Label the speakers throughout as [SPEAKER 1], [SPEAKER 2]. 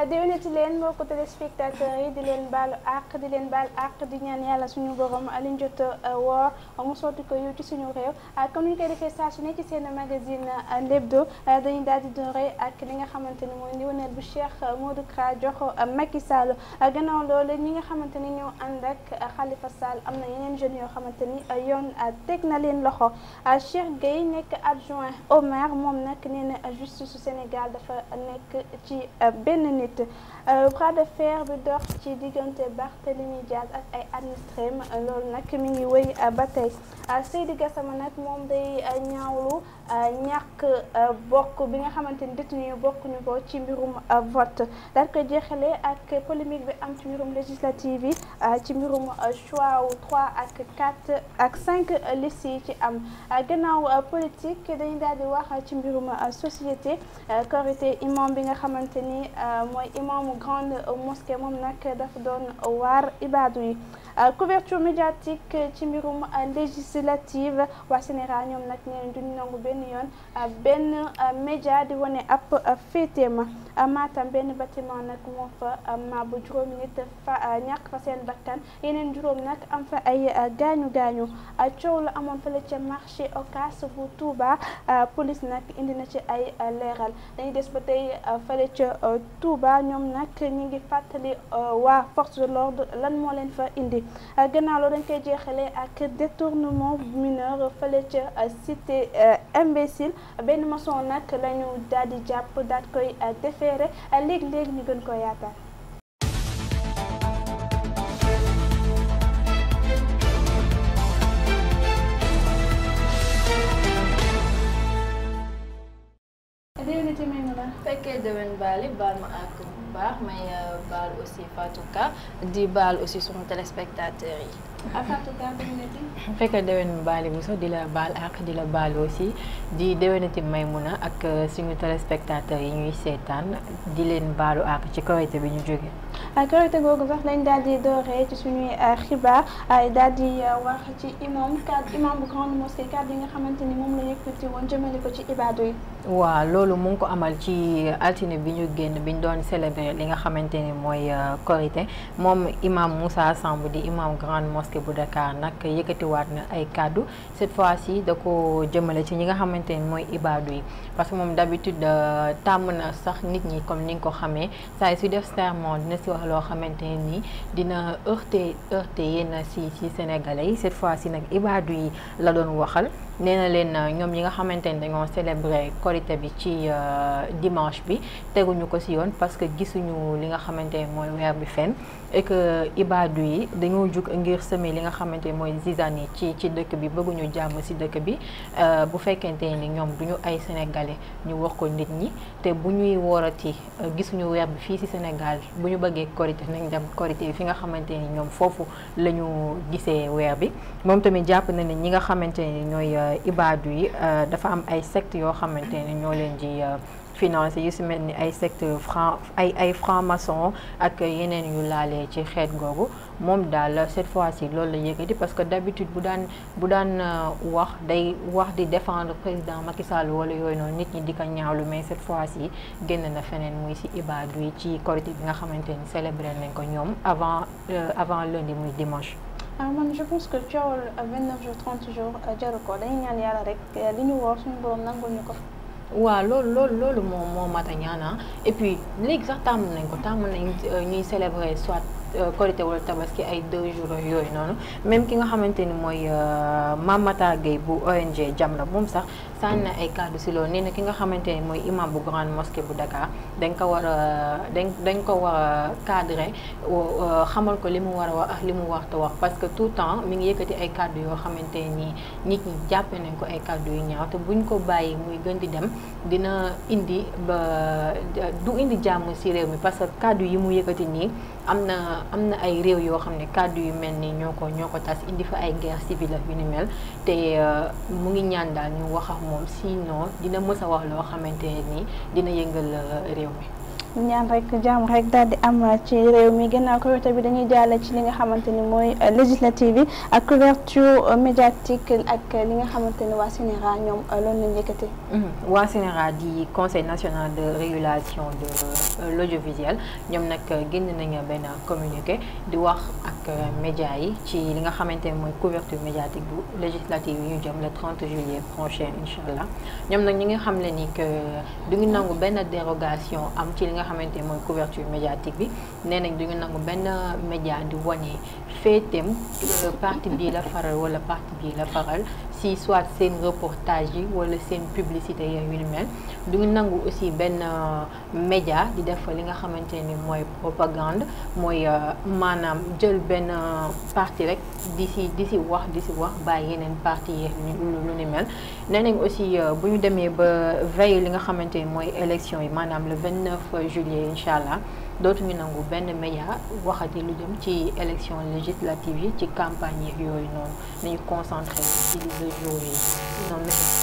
[SPEAKER 1] déwénati leen mbokku téléspectateurs yi di leen baalu àq di leen baal àq di ñaan yàlla suñu borom liñ jot woor mu sotti ko yiw ci suñu réew comme ni ñu koy defee saa su ne ci seen magazine Lebdo dañuy daal di doore ak li nga xamante ni mooy ndiwaneel bu Cheikh Modou Kra jox Macky Sall gannaaw loolu ñi nga xamante ni ñoo ànd ak Khalifa Sall am na yeneen jeunes yoo xamante ni yoon teg na leen loxo Cheikh Gueye nekk adjoint au maire moom nag nee na justice su Sénégal dafa nekk ci benn nit bras de fer bi dox ci diggante Barthélémy Diaz ak ay administrés loolu nag mi ngi wéy ba tey Seydi Gassama nag moom day ñaawlu ñàkk bokk bi nga xamante ni détenu bokkuñu ko ci mbirum vote daal koy jeexale ak polémique bi am ci mbirum législative yi ci mbirum choix wu 3 ak 4 ak 5 listes yi ci am gannaaw politique dañu daal di wax ci mbirum société korité imam bi nga xamante ni mooy imamu grande mosquée moom nag dafa doon waar ibaadu yi couverture médiatique ci mbirum législative waa Sénégal ñoom nag nee duñu nangu benn yoon benn média di wane ab féeteema Matam benn bâtiment nag moo fa mabbu juróomi nit fa ñàkk fa seen bakkan yeneen juróom nag am fa ay gaañu gaañu coow la amoon fële ca marché Ocass bu Touba police nag indi na ci ay leeral dañuy des ba tey fële ca Touba ñoom nag ñi ngi fàttali waa force de l'ordre lan moo leen fa indi gannaaw loolu dañ koy jeexale ak détournement mineur fële ca cité imbécile benn maçon nag la ñu daal di jàpp daal koy déféré léegi-léegi ñu gën ko yaatal déwénati may mu la
[SPEAKER 2] fekkee déwén baali baal ma àq bu baax may baal aussi Fatou Ka di baal aussi sunu téléspectateurs yi
[SPEAKER 1] Fatou Ka déwénati
[SPEAKER 3] fekkee déwén baali bu sax di la baal àq di la baal aussi di déwénati Maymuna ak suñu téléspectateurs yi ñuy seetaan di leen baalu àq ci Korité bi ñu jóge
[SPEAKER 1] Korité googu sax lañ daal di dooree ci suñuy xibaar daal di wax ci imam cadre imam bu grande mosquée cadre yi nga xamante ni moom la yëkkati woon jëmale ko ci ibaadu yi
[SPEAKER 3] waaw loolu mu ngi ko amal ci altine bi ñu génn bi ñu doon célébrer li nga xamante ni mooy Korité moom imam Moussa Samb di imam grande mosquée bu Dakar nag yëkkatiwaat na ay kàddu cette fois-ci da ko jëmale ci ñi nga xamante ni mooy ibaadu yi parce que moom d'habitude tàmm na sax nit ñi comme ni nga ko xamee saa su def sermon dina si wax loo xamante ni dina heurter heurter yenn si si sénégalais yi cette fois-ci nag ibaadu yi la doon waxal nee na leen ñoom ñi nga xamante ni dañoo célébrer korité bi ci dimanche bi teguñu ko ci yoon parce que gisuñu li nga xamante ni mooy weer bi fenn et que ibaadu yi dañoo jug ngir semer li nga xamante ni mooy zizane yi ci ci dëkk bi bëgguñu jàmm ci dëkk bi bu fekkente ni ñoom duñu ay sénégalais ñu wax ko nit ñi te bu ñuy woorati gisuñu weer bi fii ci Sénégal bu ñu bëggee korité nañ dem korité fi nga xamante ni ñoom foofu la ñu gisee weer bi moom tamit jàpp na ne ñi nga xamante ni ñooy ibaadu yi dafa am ay sectes yoo xamante ni ñoo leen di financé yu si mel ni ay secte franc ay ay franc-maçon ak yeneen yu laalee ci xeet googu moom daal cette fois-ci loolu la yëkkati parce que d'habitude bu daan bu daan wax day wax di défendre président Macky Sall wala yooyu noonu nit ñi di ko ñaawlu mais cette fois-ci génn na feneen muy si ibaadu yi ci korité bi nga xamante ni célébré nañ ko ñoom avant avant lundi muy dimanche.
[SPEAKER 1] ah man je pense que coowal 29 jours 30 jours jaru ko dañuy ñaan yàlla rek li ñu woor suñu borom nangul ñu ko.
[SPEAKER 3] waaw loolu loolu loolu moom moo mat a ñaan et puis léegi sax tàmm nañ ko tàmm nañ ñuy célébrer soit Korité wala Tabaski ay deux jours yooyu noonu même ki nga xamante ni mooy Mamata Gueye bu ONG Jamra moom sax sànni na ay kàddu si loolu nee na ki nga xamante ni mooy imam bu grande mosquée bu Dakar dañ ko war a dañ dañ ko war a cadrer xamal ko li mu war a wax ak li mu war a wax parce que tout le temps mi ngi yëkkati ay kàddu yoo xamante ni nit ñi jàppe nañ ko ay kàddu yu ñaaw te buñ ko bàyyi muy gën di dem dina indi ba du indi jàmm si réew mi parce que kàddu yi mu yëkkati nii am na am na ay réew yoo xam ne kàddu yu mel ni ñoo ko ñoo ko tas indi fa ay guerre civile ak yu ni mel te mu ngi ñaan daal ñu wax ak moom sinon dina mës a wax loo xamante ne nii dina yëngal réew mi.
[SPEAKER 1] ñaan rek jàmm rek daal di am ci réew mi gannaaw Korité bi dañuy jàll ci li nga xamante ni mooy législative yi ak couverture médiatique ak li nga xamante ni waa CNRA ñoom loolu lañ yëkkati.
[SPEAKER 3] waa CNRA di conseil national de régulation de l'audiovisuel ñoom nag génn nañu benn communiqué di wax ak média yi ci li nga xamante ni mooy couverture médiatique bu législative yi ñu jëm le 30 juillet prochain incha allah ñoom nag ñi nga xam le ni que du ñu nangu benn dérogation am ci li nga xamante ni mooy couverture médiatique bi nee nañ du ñu nangu benn média di wane féeteem parti bii la faral wala parti bii la faral si soit seen reportage yi wala seen publicité yooyu yu mel du ñu nangu aussi benn média di def li nga xamante ni mooy propagande mooy maanaam jël benn parti rek di si di si wax di si wax bàyyi yeneen parti yi lu ni mel nee nañ aussi bu ñu demee ba veille li nga xamante ni mooy élection yi maanaam le 29 juillet incha allah dootuñu nangu benn média waxati lu jëm ci élection législative yi ci campagne yi yooyu noonu nañu concentré ci le jour yi sinon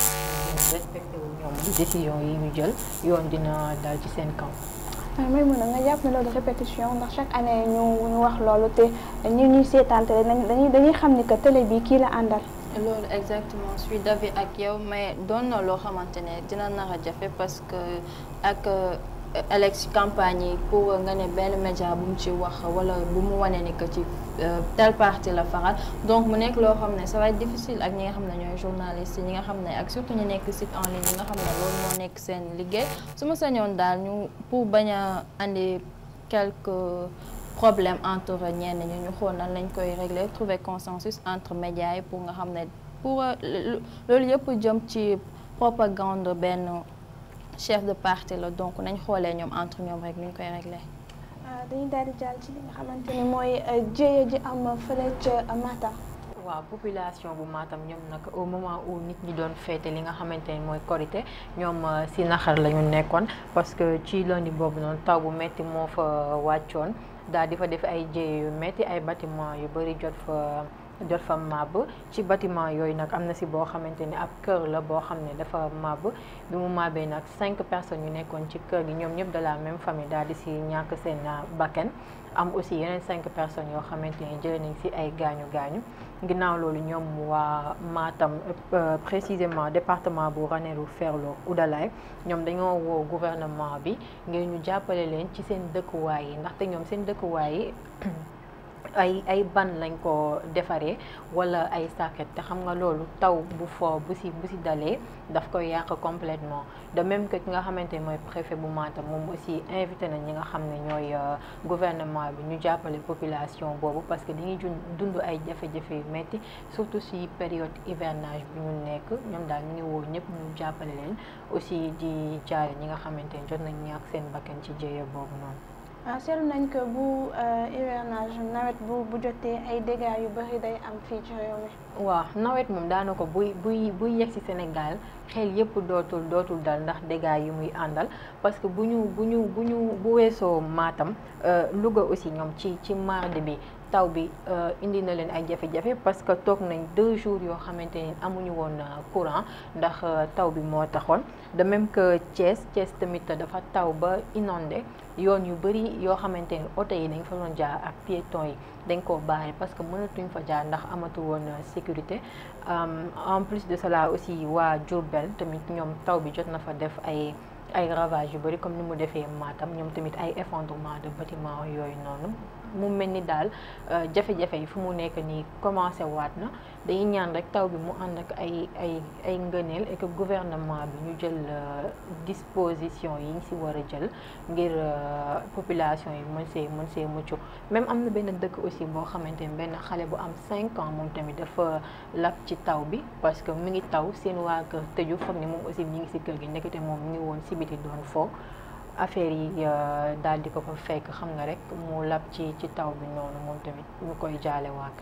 [SPEAKER 3] respecté wu ñoom décision yi ñu jël yoon dina dal ci seen kaw
[SPEAKER 1] may mun a nga jàpp ne loolu répétition ndax chaque année ñu ñu wax loolu te ñu ñuy seetaan télé dañuy dañuy xam ni que télé bi kii la àndal
[SPEAKER 2] loolu exactement je suis d'avis ak yow mais doon na loo xamante ne dina nar a jafe parce que ak élection campagne yi pour nga ne benn média bu mu ci wax wala bu mu wane ni que ci tel parti la faral donc mu nekk loo xam ne ça va être difficile ak ñi nga xam ne ñooy journalistes yi ñi nga xam ne ak surtout ñu nekk site en ligne yi nga xam ne loolu moo nekk seen liggéey su ma sañoon daal ñu pour bañ a andi quelques problèmes entre ñenn ñi ñu xool nan lañ koy régler trouver consensus entre médias yi pour nga xam ne pour loolu yëpp jëm ci propagande benn chef de parti la donc nañ xoolee ñoom entre ñoom rek nu ñu koy régler
[SPEAKER 1] dañuy daal di jàll ci li nga xamante ni mooy jéeya ji am fële ca Matam.
[SPEAKER 3] waaw population bu Matam ñoom nag au moment où nit ñi doon féete li nga xamante ni mooy Korité ñoom si naxar la ñu nekkoon parce que ci lundi boobu noonu taw bu metti moo fa wàccoon daal di fa def ay jéye yu metti ay bâtiment yu bari jot fa jot fa màbb ci bâtiment yooyu nag am na si boo xamante ni ab kër la boo xam ne dafa màbb bi mu màbbee nag cinq personnes yu nekkoon ci kër gi ñoom ñëpp de la même famille daal di si ñàkk seen bakken am aussi yeneen cinq personnes yoo xamante ni jëlee nañ si ay gaañu gaañu ginnaaw loolu ñoom waa Matam précisément département bu Ranérou Ferlo Oudalaye ñoom dañoo woo gouvernement bi ngir ñu jàppale leen ci seen dëkkuwaay yi ndaxte ñoom seen dëkkuwaay yi ay ay ban lañ ko defaree wala ay sàkket te xam nga loolu taw bu foo bu si bu si dalee daf koy yàq complètement de même que ki nga xamante ni mooy préfet bu Matam moom aussi invité nañ ñi nga xam ne ñooy gouvernement bi ñu jàppale population boobu parce que dañuy dund ay jafe-jafe yu metti surtout si période hivernage bi ñu nekk ñoom daal ñu ngi woo ñëpp ñu jàppale leen aussi di jaare ñi nga xamante ni jot nañ ñàkk seen bakkan ci jéye boobu noonu
[SPEAKER 1] ah seetlu nañ ko bu hivernage nawet bu bu jotee ay dégâts yu bari day am fii ci réew mi.
[SPEAKER 3] waaw nawet moom daanaka buy buy buy yegg ci Sénégal xel yëpp dootul dootul dal ndax dégâts yi muy àndal parce que bu ñu bu ñu bu ñu bu weesoo Matam Louga aussi ñoom ci ci mardi bi taw bi indi na leen ay jafe-jafe parce que toog nañ deux jours yoo xamante ni amuñu woon courant ndax taw bi moo taxoon de même que Thiès Thiès tamit dafa taw ba inondé yoon yu bari yoo xamante ni oto yi dañ fa doon jaar ak piétons yi dañ koo bàyyi parce que mënatuñ fa jaar ndax amatu woon sécurité en plus de cela aussi waa Diourbel tamit ñoom taw bi jot na fa def ay ay ravages yu bari comme ni mu defee Matam ñoom tamit ay effondrement de bâtiment yooyu noonu mu mel ni daal jafe-jafe yi fu mu nekk nii commencé waat na dañuy ñaan rek taw bi mu ànd ak ay ay ay ngëneel et que gouvernement bi ñu jël disposition yi ñu ci war a jël ngir population yi mën see mën see mucc même am na benn dëkk aussi boo xamante ni benn xale bu am 5 ans moom tamit dafa lab ci taw bi parce que mi ngi taw seen waa kër tëju foog ni moom aussi mi ngi ci kër gi nekkite moom mi ngi woon ci biti doon foo affaire yi daal di ko fa fekk xam nga rek mu lab ci ci taw bi noonu moom tamit ñu koy jaale waa kër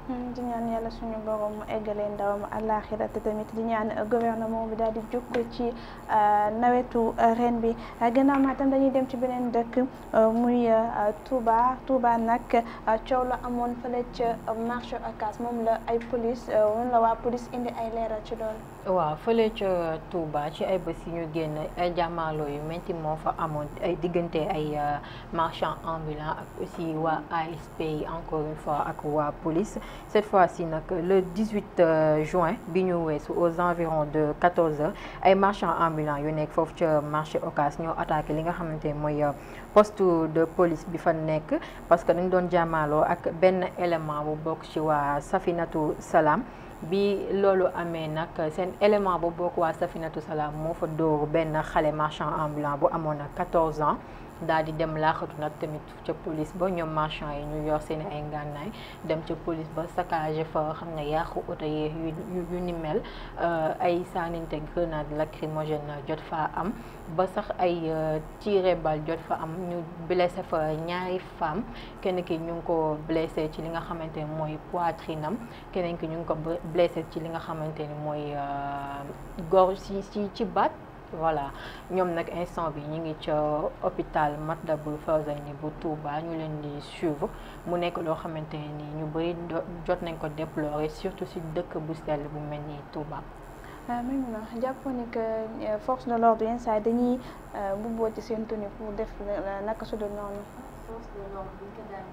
[SPEAKER 1] di ñaan yàlla suñu borom mu eggalee ndawam àllaaxira te tamit di ñaan gouvernement bi daal di jukk ci nawetu ren bi gannaaw maa tam dañuy dem ci beneen dëkk muy Touba Touba nag coow la amoon fële ca marché Ocass moom la ay police moom la waa police indi ay leeral ci loolu.
[SPEAKER 3] waaw fële ca Touba ci ay bés yi ñu génn ay jàmmaarloo yu métti moo fa amoon ay diggante ay marchands ambulants ak aussi waa ASP yi encore une fois ak waa police cette fois-ci nag le 18 juin bi ñu weesu aux environs de 14 heures ay marchands ambulants yu nekk foofu ca marché Ocass ñoo attaqué li nga xamante ne mooy poste de police bi fa nekk parce que dañ doon jàmmaarloo ak benn élément bu bokk ci waa Safinatu Salam. bi loolu amee nag seen élément bu bokk waa Safinatu Salaam moo fa dóor benn xale marchand ambulant bu amoon na 14 ans daal di dem laaxatu nag tamit ca police ba ñoom marchand yi ñu yor seen ay ngànnaay dem ca police ba saccagé fa xam ne yàqu oto yi yu yu ni mel ay saaninte grenade lacrymogène jot fa am ba sax ay tiré bal jot fa am ñu blessé fa ñaari femme kenn ki ñu ngi ko blessé ci li nga xamante ne mooy poitrine am keneen ki ñu ngi ko blessé ci li nga xamante ni mooy gorge ci ci ci baat voilà ñoom nag instant bi ñu ngi ca hôpital Matlaboul Fawzayni bu Touba ñu leen di suivre mu nekk loo xamante ni ñu bëri jot nañ ko déplorer surtout si dëkk bu sell bu mel ni Touba.
[SPEAKER 1] même na jàpp ni que force de l'ordre yenn saa dañuy bubboo ci seen tenue pour def naka su dul noonu.
[SPEAKER 2] force de l'ordre bu ñu ko daan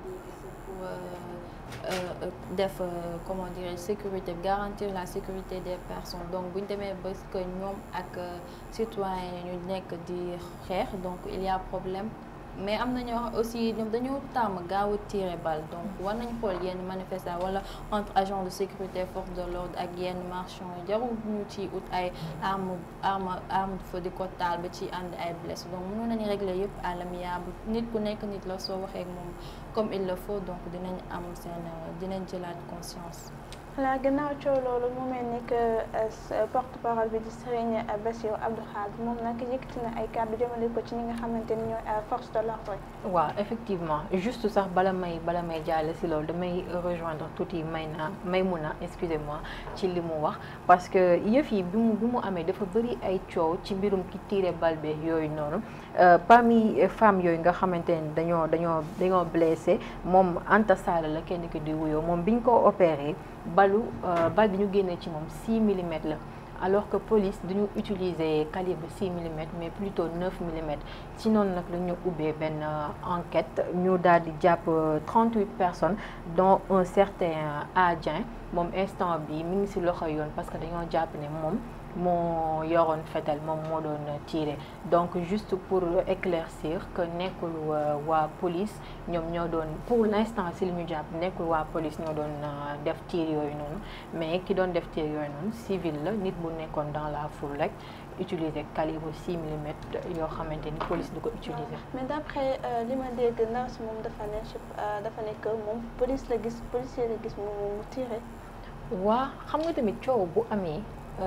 [SPEAKER 2] dégg pour def comment dirais sécurité garantir la sécurité des personnes donc bu ñu demee ba que ñoom ak citoyens ñu nekk di xeex donc il y a problème mais am na ñoo aussi ñoom dañoo tàmm gaaw a tirer balle donc war nañ xool yenn manifestant wala entre agent de sécurité force de l'ordre ak yenn marchands yi jarul ñu ci ut ay arme arme arme de feu di ko taal ba ci ànd ay blessé donc mënoon nañu régler yëpp à l'amiable nit ku nekk nit la soo waxee ak moom comme il le faut donc dinañ am seen dinañ jëlaat conscience
[SPEAKER 1] voilà gannaaw coow loolu mu mel ni que porte parole bi di Serigne Bassirou Abdou Khadre moom nag yëkkati na ay kàddu jëmale ko ci ñi nga xamante ni ñooy force de l'ordre
[SPEAKER 3] waaw effectivement juste sax bala may bala may jàll si loolu damay rejoindre tuuti may na may mun a excusez-moi ci li mu wax parce que yëf yi bi mu bi mu amee dafa bëri ay coow ci mbirum ki tiré bal be yooyu noonu parmi femmes yooyu nga xamante ne dañoo dañoo dañoo blessé moom Anta Sall la kenn ki di wuyoo moom biñ ko opéré balu bal bi ñu génnee ci moom 6 millimètres la alors que police duñu utiliser calibre 6 millimètres mais plutôt 9 millimètres ci noonu nag la ñu ubbee benn enquête ñu daal di jàpp 38 personnes dont un certain Adien moom instant bi mi ngi ci loxo yoon parce que dañoo jàpp ne moom moo yoroon fetal moom moo doon tiré donc juste pour éclaircir que nekkul waa police ñoom ñoo doon pour l'instant si li ñu jàpp nekkul waa police ñoo doon def tir yooyu noonu mais ki doon def tir yooyu noonu civil la nit bu nekkoon dans la foule rek utiliser calibre 6 millimètres yoo xamante ni police du ko utiliser.
[SPEAKER 1] mais d'après li ma dégg ndaw si moom dafa ne dafa nekk moom police la gis policier la gis mu mu tiré.
[SPEAKER 3] waa xam nga tamit coow bu amee.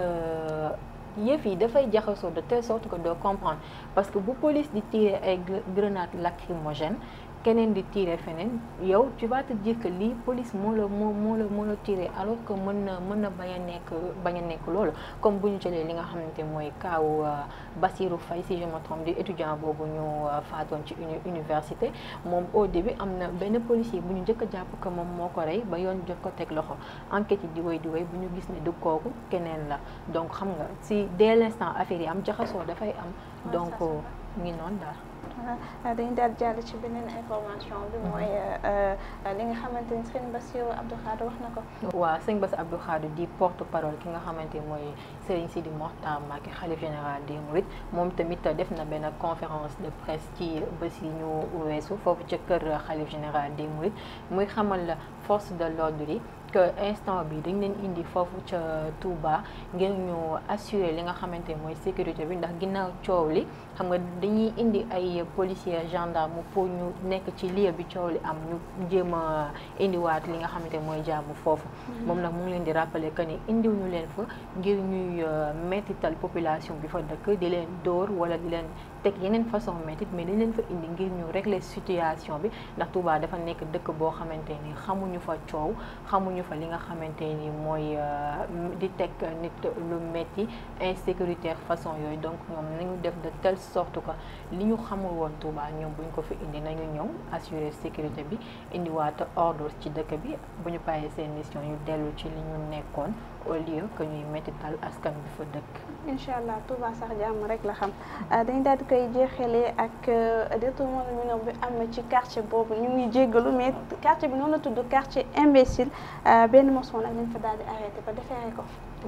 [SPEAKER 3] yëf yi dafay jaxasoo de telle sorte que doo comprendre parce que bu police di tirer ay grenades lacrymogènes keneen di tirer feneen yow tu vas te dire que lii police moo la moo moo la moo la tirer alors que mën na mën na bañ a nekk bañ a nekk loolu comme bu ñu jëlee li nga xamante mooy kaaw Bassirou Faye si je me trompe di étudiant boobu ñu faatoon ci université moom au début am na benn policier bu ñu njëkk a jàpp que moom moo ko rey ba yoon jot ko teg loxo enquête yi di wéy di wéy bu ñu gis ne du kooku keneen la donc xam nga si dès l'instant affaire yi am jaxasoo dafay am donc ngi noonu daal
[SPEAKER 1] voilà dañu daal jàll ci beneen information bi mooy li nga xamante ni Serigne Bassirou Abdou Khadre wax na ko.
[SPEAKER 3] waaw Serigne Bassirou Abdou Khadre di porte parole ki nga xamante mooy Serigne Sidi Mokhtar Mbacké xalif général des Mourides moom tamit def na benn conférence de presse ci bés yi ñu weesu foofu ca kër xalif général des Mourides muy xamal la force de l'ordre yi que instant bi dañ leen indi foofu ca Touba ngir ñu assurer li nga xamante mooy sécurité bi ndax ginnaaw coow li xam nga dañuy indi ay policiers gendarme pour ñu nekk ci lieu bi coow li am ñu jéem a indiwaat li nga xamante mooy jàmm foofu moom nag mu ngi leen di rappeler que ni indiw ñu leen fa ngir ñuy mettital population bi fa dëkk di leen dóor wala di leen teg yeneen façon métit mais dañ leen fa indi ngir ñu régler situation bi ndax Touba dafa nekk dëkk boo xamante ni xamuñu fa coow xamuñu fa li nga xamante ni mooy di teg nit lu metti insécuritaire façon yooyu donc ñoom nañu def de telle sorte que li ñu xamul woon Touba ñoom buñ ko fi indi nañu ñëw assurer sécurité bi indiwaat ordre ci dëkk bi bu ñu bàyyee seen mission ñu dellu ci li ñu nekkoon au lieu que ñuy mettital askan bi fa dëkk.
[SPEAKER 1] incha allah Touba sax jàmm rek la xam dañ daal di koy jeexalee ak détournement de mineur bi am ci quartier boobu ñu ngi jéggalu mais quartier bi noonu la tudd quartier imbécile benn moson nag lañ fa daal di arrêté ba defeere ko.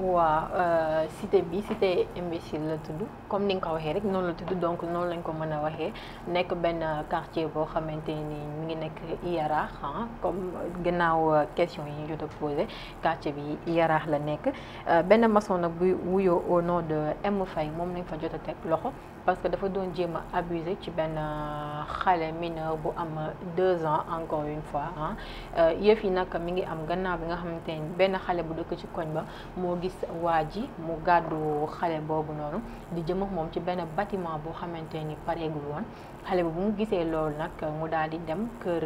[SPEAKER 3] waaw cité bi cité imbécile la tudd comme ni nga ko waxee rek noonu la tudd donc noonu lañ ko mën a waxee nekk benn quartier boo xamante ni mi ngi nekk Yaraax comme gannaaw question yi ñu jot a posé quartier bi Yaraax la nekk benn maçon nag buy wuyoo au nom de M Faye moom lañ fa jot a teg loxo parce que dafa doon jéem a abusé ci benn xale mineur bu am deux ans encore une fois ah yëf yi nag mi ngi am gannaaw bi nga xamante ni benn xale bu dëkk ci koñ ba moo gis waa ji mu gàddu xale boobu noonu di jëm ak moom ci benn bâtiment boo xamante ni pareegul woon xale bi bu mu gisee loolu nag mu daal di dem kër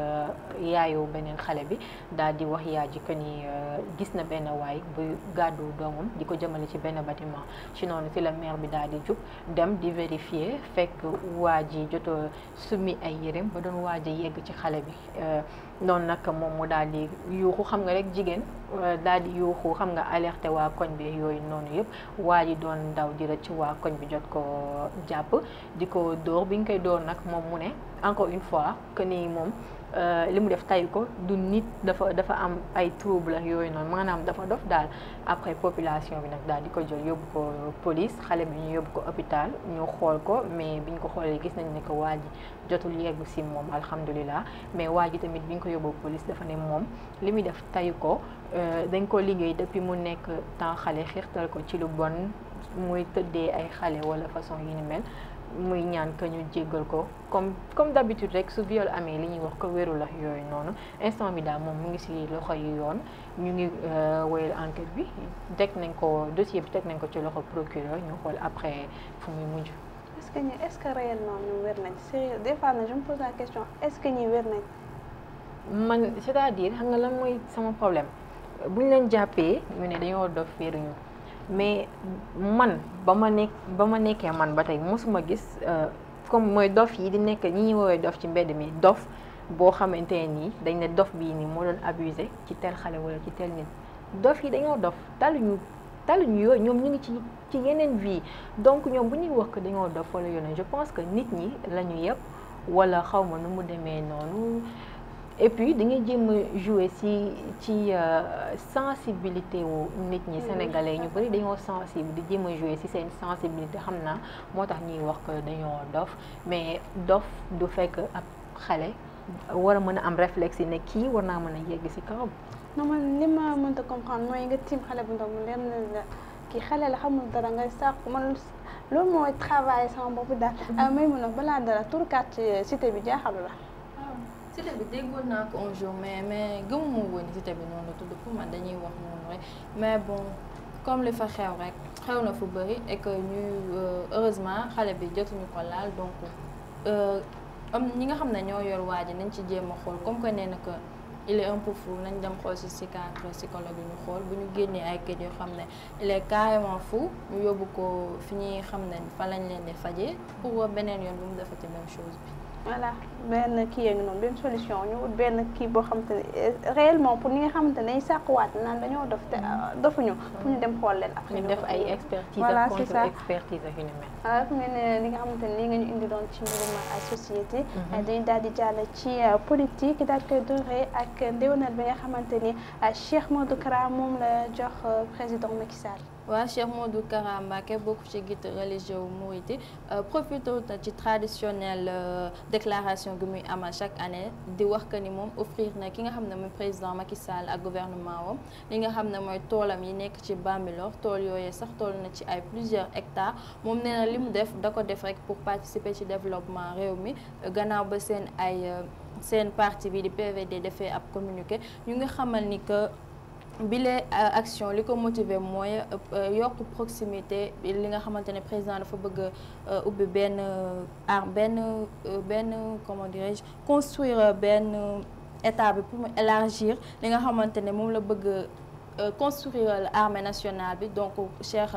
[SPEAKER 3] yaayu beneen xale bi daal di wax yaay ji que ni gis na benn waay buy gàddu doomam di ko jëmale ci benn bâtiment ci noonu si la mère bi daal di jub dem di vérifier fekk waa ji joto summi ay yéreem ba doon waaj a yegg ci xale bi noonu nag moom mu daal di yuuxu xam nga rek jigéen daal di yuuxu xam nga alerté waa koñ bi yooyu noonu yëpp waa ji doon daw di rëcc waa koñ bi jot ko jàpp di ko dóor bi ñu koy dóor nag moom mu ne encore une fois que ni moom li mu def tay ko du nit dafa dafa am ay trouble yooyu noonu maanaam dafa dof daal après population bi nag daal di ko jël yóbbu ko police xale bi ñu yóbbu ko hôpital ñu xool ko mais biñ ko xoolee gis nañ ne que waa ji jotul yegg si moom alhamdulilah mais waa ji tamit biñ ko yóbbu police dafa ne moom li muy def tayu ko dañ ko liggéey depuis mu nekk temps xale xiirtal ko ci lu bon muy tëddee ay xale wala façon yi ni mel muy ñaan que ñu jéggal ko comme comme d'habitude rek su viol amee li ñuy wax ko wéru la yooyu noonu instant bi daal moom mu ngi ci loxo yi yoon ñu ngi woyal enquête bi teg nañ ko dossier bi teg nañ ko ci loxo procureur ñu xool après fu muy mujj.
[SPEAKER 1] est-ce que ñi est-ce que réellement ñu wér nañ sérieux des fois je me pose la question est-ce que ñi wér nañ.
[SPEAKER 3] man c'est-à-dire xam nga lan mooy sama problème bu ñu leen jàppee ñu ne dañoo dof féeruñu mais man ba ma nekk ba ma nekkee man ba tey mosuma gis comme mooy dof yi di nekk ñi ñuy woowee dof ci mbedd mi dof boo xamante nii dañ ne dof bii nii moo doon abusé ci tel xale wala ci tel nit dof yi dañoo dof taluñu taluñu yooyu ñoom ñu ngi ci ci yeneen vie donc ñoom bu ñuy wax que dañoo dof wala yoon je pense que nit ñi la ñu yëpp wala xaw ma nu mu demee noonu et puis da ngay jéem a jouer ci ci sensibilité wu nit ñi sénégalais ñu bari dañoo sensible di jéem a jouer ci seen sensibilité xam naa moo tax ñuy wax que dañoo dof mais dof du fekk ab xale war a mën a am réflexe yi ne kii war naa mën a yegg ci kawam.
[SPEAKER 1] non man li ma mënta comprendre mooy nga tiim xale bu ndaw mu leer na la kii xale la xamul dara ngay sàkku man loolu mooy travail sama bopp daal. may mun a balaa dara tur quartier cité bi jaaxalu la.
[SPEAKER 2] cité bi déggoon naa ko un jour mais mais gëmuma woon cité bi noonu tudd pour man dañuy wax noonu rek mais bon comme li fa xew rek xew na fu bëri et que ñuy heureusement xale bi jotuñu ko laal donc am ñi nga xam ne ñoo yor waa ji nañ ci jéem a xool comme que nee na que il est un peu fou nañ dem xool ci psychiatre psychologue yi ñu xool bu ñu génnee ay kayit yoo xam ne il est carrément fou ñu yóbbu ko fi ñuy xam ne fa lañ leen di fajee pour beneen yoon bu mu defati même chose bi.
[SPEAKER 1] voilà benn kii yaa ngi noonu benn solution ñu ut benn kii boo xamante ne réellement pour ñi nga xamante ne dañuy sàkkuwaat naan dañoo dof te dofuñu pour ñu dem xool leen après
[SPEAKER 3] ñu def ay expertise
[SPEAKER 1] voilà
[SPEAKER 3] ak
[SPEAKER 1] c'est
[SPEAKER 3] contre
[SPEAKER 1] ça
[SPEAKER 3] expertise ak yu ni mel.
[SPEAKER 1] voilà fu ngeen ne li nga xamante ne lii nga ñu indi doon ci mbirum société dañu daal di jàll ci politique daal koy dooree ak ndéwénal bi nga xamante ni Cheikh Modou Kara moom la jox président Macky Sall
[SPEAKER 2] waa Cheikh Modou Kara Mbacké bokk ci guide religieux wu Mouride profité na ci traditionnel déclaration gi muy amal chaque année di wax que ni moom offrir na ki nga xam ne mooy président Macky Sall ak gouvernement wam li nga xam ne mooy toolam yi nekk ci Bambilor tool yooyu sax tool na ci ay plusieurs hectares moom nee na li mu def da ko def rek pour participer ci développement réew mi gannaaw ba seen ay seen parti bi di PVD defee ab communiqué ñu ngi xamal ni que bile action li ko motiver mooy yokk proximité li nga xamante ne président dafa bëgg ubbi benn ar benn benn comment dirais-je construire benn état bi pour mu élargir li nga xamante ne moom la bëgg construire l'armée nationale bi donc Cheikh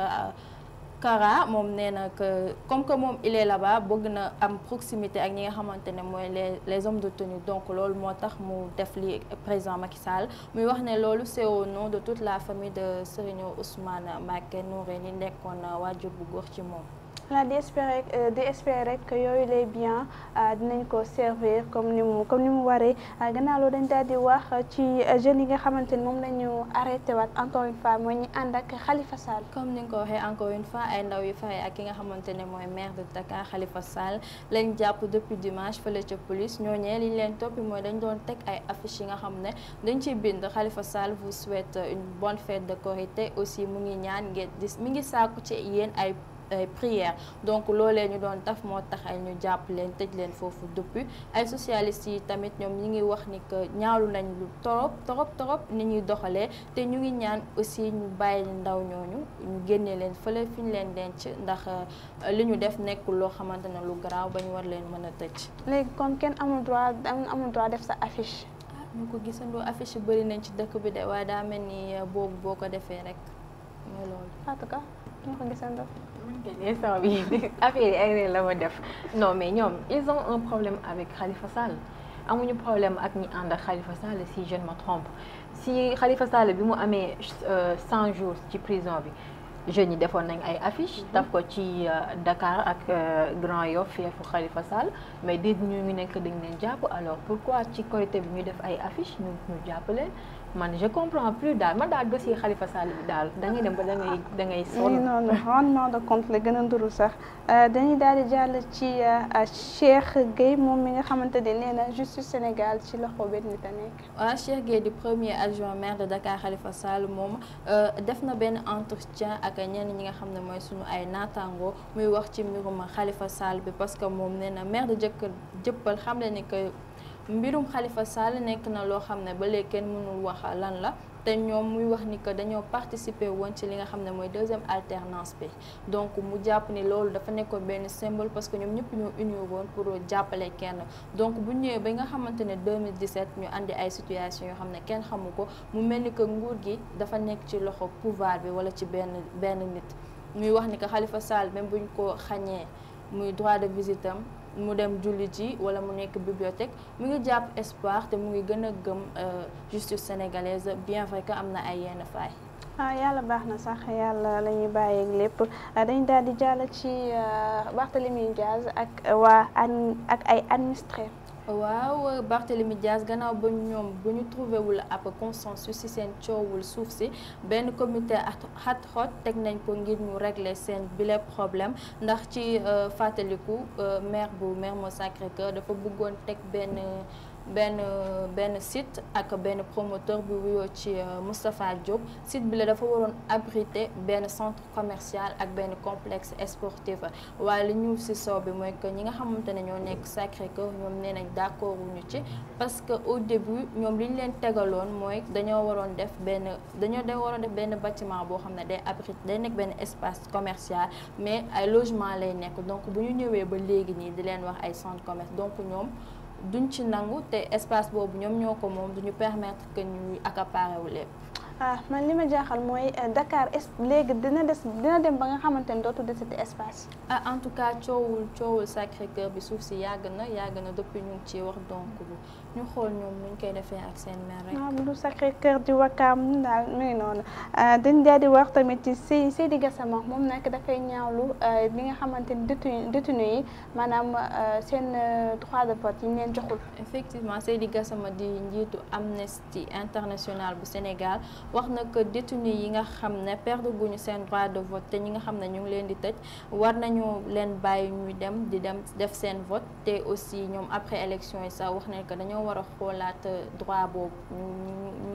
[SPEAKER 2] Kara moom nee na que comme que moom il est là-bas bëgg na am proximité ak ñi nga xamante ne mooy les les hommes de tenue donc loolu moo tax mu def li président Macky Sall muy wax ne loolu c'est au nom de toute la famille de Serigne Ousmane Mbacké Noreyni nekkoon waajur bu góor ci moom.
[SPEAKER 1] xanaa di espérer di espérer rek que yooyu les biens dinañ ko servir comme ni mu comme ni mu waree gannaaw loolu dañ daal di wax ci jeunes yi nga xamante ni moom la ñu arrêté waat encore une fois mooy ñu ànd ak Khalifa Sall.
[SPEAKER 2] comme ni nga ko waxee encore une fois ay ndaw yu fexe ak ki nga xamante ne mooy maire de Dakar Khalifa Sall lañ jàpp depuis dimanche fële ca police ñooñee li ñu leen toppi mooy dañ doon teg ay affiches yi nga xam ne dañ ciy bind Khalifa Sall vous souhaite une bonne fête de Korité aussi mu ngi ñaan ngeen di mi ngi sàkku ci yéen ay. prière donc loolee ñu doon taf moo tax ay ñu jàpp leen tëj leen foofu depuis ay socialistes yi tamit ñoom ñi ngi wax ni que ñaawlu nañ lu torop torop torop ni ñuy doxalee te ñu ngi ñaan aussi ñu bàyyi ndaw ñooñu ñu génne leen fële fi ñu leen denc ndax li ñu def nekkul loo xamante ne lu garaaw ba ñu war leen mën a tëj.
[SPEAKER 1] léegi kon kenn amul droit amul droit def sa affiche.
[SPEAKER 2] ah ñu ko gisandoo affiche yi bëri nañ ci dëkk bi de waaye daa mel ni boobu boo ko defee rek mooy loolu.
[SPEAKER 1] en tout cas ñoo ko gisandoo.
[SPEAKER 3] instant bi affaire yi ay la ma def non mais ñoom ils ont un problème avec Khalifa Sall amuñu problème ak ñi ànd ak Khalifa Sall si je ne me trompe si Khalifa Sall bi mu amee cent jours ci prison bi jeunes yi defoon nañ ay affiches taf ko ci Dakar ak Grand Yoff feefu Khalifa Sall mais dégg ñu ngi nekk dañ leen jàpp alors pourquoi ci Korité bi ñu def ay affiches ñu ñu jàpp leen man je comprends plus daal man daal dossier Khalifa Sall bi daal da ngay dem ba da ngay da ngay sonn.
[SPEAKER 1] non non rendement de compte la gën a nduru sax dañuy daal di jàll ci Cheikh Gueye moom mi nga xamante ne nee na justice Sénégal ci loxo benn nit a nekk.
[SPEAKER 2] waaw Cheikh Gueye di premier adjoint maire de Dakar Khalifa Sall moom def na benn entretien ak ñenn ñi nga xam ne mooy suñu ay naataango muy wax ci mbirum Khalifa Sall bi parce que moom nee na maire de jëkkër jëppal xam ne ni que. mbirum Khalifa Sall nekk na loo xam ne ba léegi kenn mënul wax lan la te ñoom muy wax ni que dañoo participer woon ci li nga xam ne mooy deuxième alternance bi donc mu jàpp ni loolu dafa nekkoon benn symbole parce que ñoom ñëpp ñoo unir woon pour jàppale kenn donc bu ñëwee ba nga xamante ne 2017 ñu andi ay situation yoo xam ne kenn xamu ko mu mel ni que nguur gi dafa nekk ci loxo pouvoir bi wala ci benn benn nit muy wax ni que Khalifa Sall même buñ ko xañee muy droit de visite am mu dem julli ji wala mu nekk bibliothèque mu ngi jàpp espoir te mu ngi gën a gëm justice sénégalaise bien vrai que am na ay yenn faay.
[SPEAKER 1] ah yàlla baax na sax yàlla la ñuy bàyyeeg lépp dañ daal di jàll ci Barthélémy Diaz ak waa ak ay administré.
[SPEAKER 2] waaw Barthélémy Diaz gannaaw ba ñoom bu ñu trouvé wul ab consensus ci seen coowul suuf si benn comité ad hoc teg nañ ko ngir ñu régler seen bile problème ndax ci fàttaliku maire bu Mermoz Sacré-Cœur dafa bëggoon teg benn benn benn site ak benn promoteur bi wuyoo ci Moustapha Diop site bi la dafa waroon abriter benn centre commercial ak benn complexe sportif waaye li ñu ci soow bi mooy que ñi nga xamante ne ñoo nekk Sacré-Cœur ñoom nee nañ d'accord wuñu ci parce que au début ñoom li ñu leen tegaloon mooy dañoo waroon def benn dañoo da waroon def benn bâtiment boo xam ne day abriter day nekk benn espace commercial mais ay logement lay nekk donc bu ñu ñëwee ba léegi nii di leen wax ay centre commerce donc ñoom duñ ci nangu te espace boobu ñoom ñoo ko moom duñu permettre que ñuy accaparer wu lépp.
[SPEAKER 1] ah man li ma jaaxal mooy Dakar est léegi dina des dina dem ba nga xamante ne dootu desati espace.
[SPEAKER 2] ah en tout cas coowul coowul Sacré-Cœur bi suuf si yàgg na yàgg na depuis ñu ngi ciy wax donc ñu xool ñoom nuñ koy defee ak seen maire rek.
[SPEAKER 1] ah bu du Sacré-Cœur di Wakaam daal mi ngi noonu dañ daal di wax tamit ci Sey Seydi Gassama moom nag dafay ñaawlu li nga xamante ni détenu détenu yi maanaam seen droit de vote yi ñu leen joxul.
[SPEAKER 2] effectivement Seydi Gassama di njiitu Amnesty International bu Sénégal. wax na que détenu yi nga xam ne perdre guñu seen droit de vote te ñi nga xam ne ñu ngi leen di tëj war nañu leen bàyyi ñuy dem di dem def seen vote te aussi ñoom après élection yi sax wax nañ que dañoo war a xoolaat droit boobu ñu ñu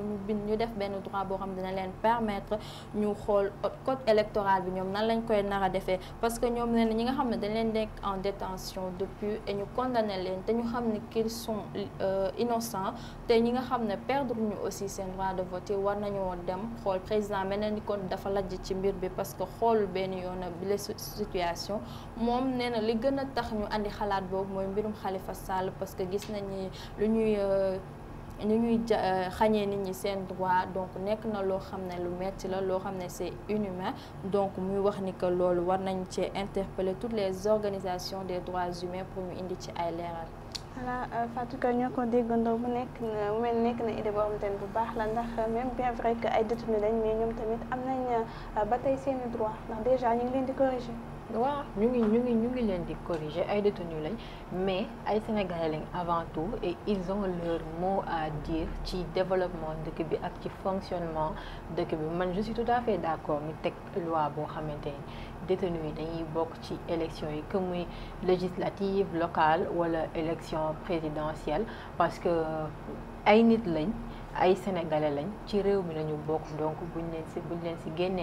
[SPEAKER 2] ñu bind ñu def benn droit boo xam dina leen permettre ñu xool code électoral bi ñoom nan lañ koy nar a defee parce que ñoom nee na ñi nga xam ne dañ leen nekk en détention depuis et ñu condamné leen te ñu xam ne qu'ils sont innocents te ñi nga xam ne perdre ñu aussi seen droit de vote war nañoo dem xool président mel na ni kon dafa lajj ci mbir bi parce que xool benn yoon bi la situation moom nee na li gën a tax ñu andi xalaat boobu mooy mbirum Khalifa Sall parce que gis nañ ni lu ñuy ñu ñuy xañee nit ñi seen droit donc nekk na loo xam ne lu metti la loo xam ne c'est inhumain donc muy wax ni que loolu war nañ cee interpeller toutes les organisations des droits humains pour ñu indi ci ay leeral.
[SPEAKER 1] voilà Fatou Ka ñoo ko déggandoo bu nekk na mel nekk na idée boo xamante ne bu baax la ndax même bien vrai que ay détenus lañ mais ñoom tamit am nañ ba tey seeni droit ndax déjà ñu ngi leen di corriger.
[SPEAKER 3] waaw ñu ngi ñu ngi ñu ngi leen di corriger ay détenus lañ mais ay sénégalais lañ avant tout et ils ont leur mot à dire ci développement dëkk bi ak ci fonctionnement dëkk bi man je suis tout à fait d'accord mi teg loi boo xamante ni détenus yi dañuy bokk ci élection yi que muy législative locale wala élection présidentielle parce que ay nit lañ ay sénégalais lañ ci réew mi lañu bokk donc buñ leen si buñ leen si génnee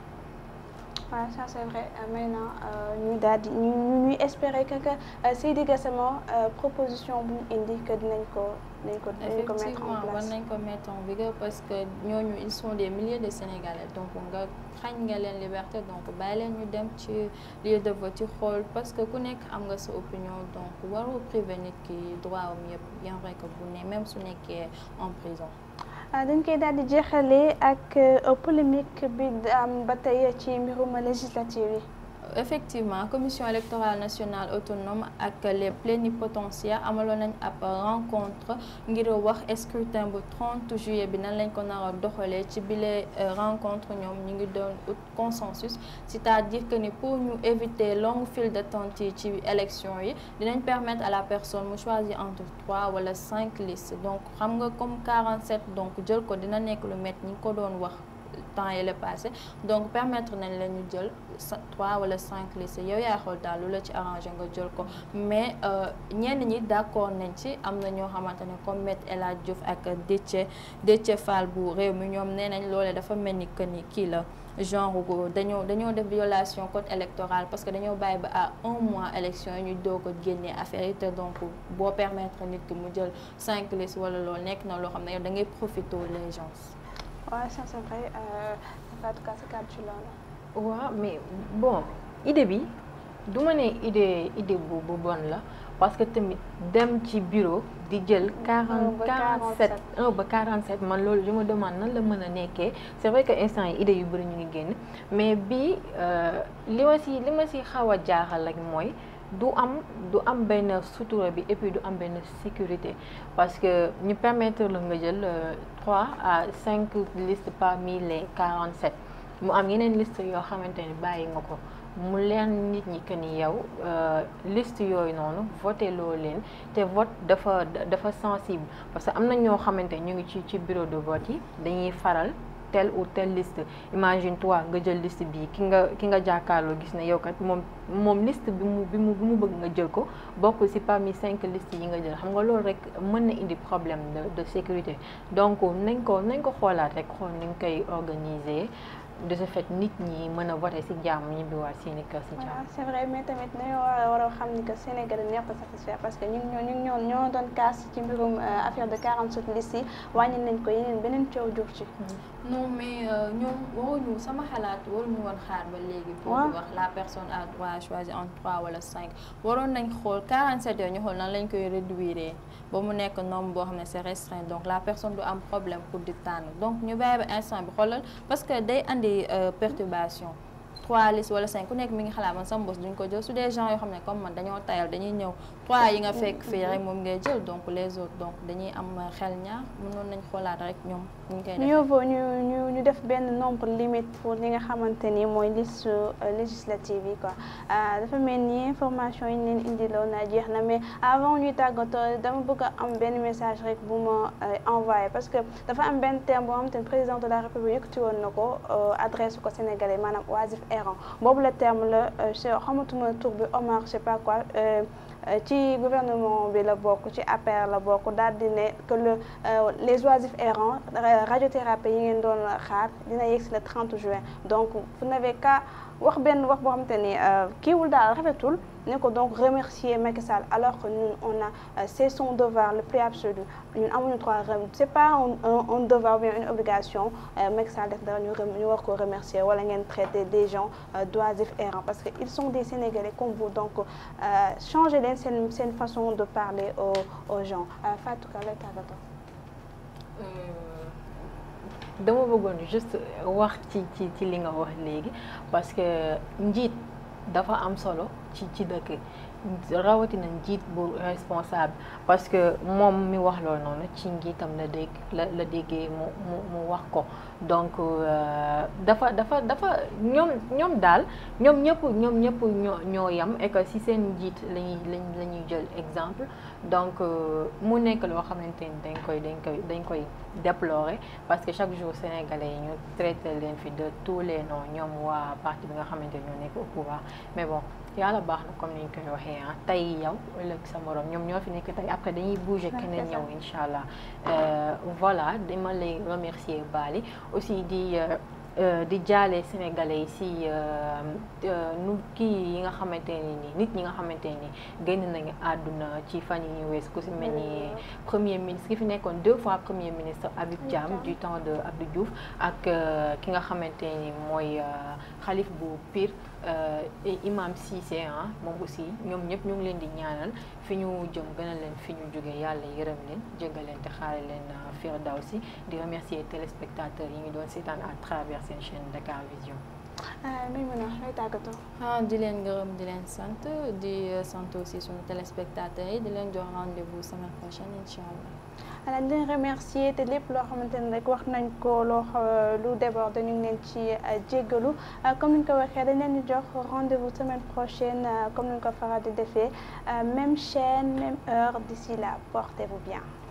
[SPEAKER 1] waaw ça c'est vrai maintenant ñu daal di ñu ñuy espérer que que Seydi Gassama proposition bu mu indi que dinañ ko dinañ ko dinañ ko mettre en
[SPEAKER 2] effectivement war
[SPEAKER 1] place.
[SPEAKER 2] nañ ko mettre en vigueur parce que ñooñu ils sont des milliers de Sénégalais donc nga xañ nga leen liberté donc bàyyi leen ñu dem ci lieu de vote ci xool parce que ku nekk am nga sa opinion donc waroo priver nit ki droit am yëpp bien vrai que bu ne même su nekkee en prison.
[SPEAKER 1] dañ koy daal di jeexalee ak polémique bi am ba tey ci mbirum législative yi.
[SPEAKER 2] effectivement commission électorale nationale autonome ak les plénipotentiaires amaloon nañ ab rencontre ngir wax scrutin bu 30 juillet bi nan lañ ko nar a doxalee ci bile rencontre ñoom ñu ngi doon ut consensus c'est-à-dire que ni pour ñu éviter longue file d'attente yi ci élection yi dinañ permettre à la personne mu choisir entre trois wala cinq listes donc xam nga comme 47 donc jël ko dina nekk lu métti ñi ngi ko doon wax temps yi la passé donc permettre nañ la ñu jël trois wala cinq listes yow yaa xool daal lu la ci arrangé nga jël ko mais ñenn ñi d'accord nañ ci am na ñoo xamante ne comme Maître El Hadj Diouf ak Déthié Déthié Fall bu réew mi ñoom nee nañ loolee dafa mel ni que ni kii la genre dañoo dañoo def violation code électoral parce que dañoo bàyyi ba à un mois élection yi ñu doog a génnee affaire yi te donc boo permettre nit ki mu jël cinq listes wala loolu nekk na loo xam ne yow da ngay profité les gens.
[SPEAKER 1] waaw ça c'est vrai Fatou Ka sa kàddu ci loolu.
[SPEAKER 3] waaw mais bon idée bi du ma ne idée idée bu bu bon la parce que tamit dem ci bureau di jël. quarante quarante sept un ba quarante sept man loolu je me demande nan la mën a nekkee c' est vrai que instant yi idée yu bëri ñu ngi génn mais bii li ma si li ma si xaw a jaaxal rek mooy. du am du am benn sutura bi et puis du am benn sécurité parce que ñu permettre la nga jël trois à cinq listes parmi les quarante sept mu am yeneen liste yoo xamante ni bàyyi nga ko mu leen nit ñi que ni yow liste yooyu noonu voté loo leen te vote dafa dafa sensible parce que am na ñoo xamante ñu ngi ci ci bureau de vote yi dañuy faral telle ou telle liste imagine toi nga jël liste bii ki nga ki nga jàkkaarloo gis ne yow kat moom moom liste bi mu bi mu bi mu bëgg nga jël ko bokk ci parmi cinq listes yi nga jël xam nga loolu rek mën na indi problème de de sécurité donc nañ ko nañ ko xoolaat rek xool ni ñu koy organiser de ce fait nit ñi mën a voter ci jàmm ñibbiwaat seeni kër ci jàmm.
[SPEAKER 1] c'est vrai mais tamit dañoo war a war a xam ni que Sénégal neex a satisfaire parce que ñun ñoo ñun ñoo ñoo doon kaas ci mbirum affaire de 47 listes yi wàññi nañ ko yeneen beneen coow jur ci.
[SPEAKER 2] non mais ñoom waruñu sama xalaat waruñu woon xaar ba léegi. pour di wax la personne a droit à choisir entre trois wala cinq. waroon nañ xool 47 yooyu ñu xool nan lañ koy réduire ba mu nekk nombre boo xam ne c'est restreint donc la personne du am problème pour di tànn donc ñu bàyyi ba instant bi xoolal parce que day andi perturbation. trois listes wala cinq ku nekk mi ngi xalaat man sama bos duñ ko jël su des gens yoo xam ne comme man dañoo tayal dañuy ñëw trois yi nga fekk fii rek moom ngay jël donc les autres donc dañuy am xel ñaar mënoon nañ xoolaat rek ñoom ñu koy
[SPEAKER 1] mieux vaut ñu ñu ñu def benn nombre limite pour li nga xamante ni mooy liste législative yi quoi dafa mel ni information yi ñu leen indiloon na jeex na mais avant ñuy tàggatoo dama bëgg a am benn message rek bu ma envoyé parce que dafa am benn terme boo xamante ni président de la république yëkkati woon na ko adresse ko sénégalais maanaam oisif errant boobu la terme la xamatuma tur bi Omar je sais pas quoi ci gouvernement bi la bokk ci APR la bokk daal di ne que le les oisifs errants radiothérapie yi ngeen doon xaar dina yegg si le 30 juin donc vous n'avez qu'à wax benn wax boo xamante ni kiiwul daal rafetul ne ko donc remercier Macky Sall alors que ñun on a c'est son devoir le plus absolu ñun amuñu droit c'est pas un un devoir ou bien une obligation Macky Sall def dara ñu ñu war ko remercier wala ngeen traiter des gens d'oisifs errants parce que ils sont des Sénégalais comme vous donc changer leen seen seen façon de parler aux aux gens Fatou Ka lay tàggatoo.
[SPEAKER 3] dama bëggoon juste wax ci ci ci li nga wax léegi parce que njiit dafa am solo ci ci dëkk rawatina njiit bu responsable parce que moom mi wax loolu noonu ci njiitam la dégg la la déggee mu mu mu wax ko donc dafa dafa dafa ñoom ñoom daal ñoom ñëpp ñoom ñëpp ñoo ñoo yem et que si seen njiit lañuy lañ la ñuy jël exemple donc mu nekk loo xamante ni dañ koy dañ koy dañ koy déplorer parce que chaque jour sénégalais yi ñu traité leen fi de tous les noms ñoom waa parti bi nga xamante ni ñoo nekk au pouvoir mais bon yàlla baax na comme ni ñu koy waxee ah tey yow ëllëg sa morom ñoom ñoo fi nekk tey après dañuy bouger keneen ñëw incha allah voilà dama lay remercier Bali aussi di di jaale sénégalais yi si nu kii yi nga xamante ni nii nit ñi nga xamante ni génn nañu àdduna ci fan yi ñu wees ku si mel ni premier ministre ki fi nekkoon deux fois premier ministre Habib Thiam du temps de Abdou Diouf ak ki nga xamante ni mooy xalif bu Pire imam Cissé ah moom aussi ñoom ñëpp ñu ngi leen di ñaanal fi ñu jëm gënal leen fi ñu jógee yàlla yërëm leen jéggal leen te xaare leen firdawsi di remercier téléspectateurs yi ñu doon seetaan à travers seen chaîne Dakar Vision.
[SPEAKER 1] muy mën a lay tàggatoo.
[SPEAKER 2] ah di leen gërëm di leen sant di sant aussi suñu téléspectateurs yi di leen jox rendez-vous semaine prochaine incha allah.
[SPEAKER 1] voilà di leen remercier te lépp loo xamante ne rek wax nañ ko loo lu déborde ñu ngi leen ci jéggalu comme ni ñu ko waxee dañ leen di jox rendez-vous semaine prochaine comme ni ñu ko faral di defee même chaîne même heure d'ici là portez-vous bien.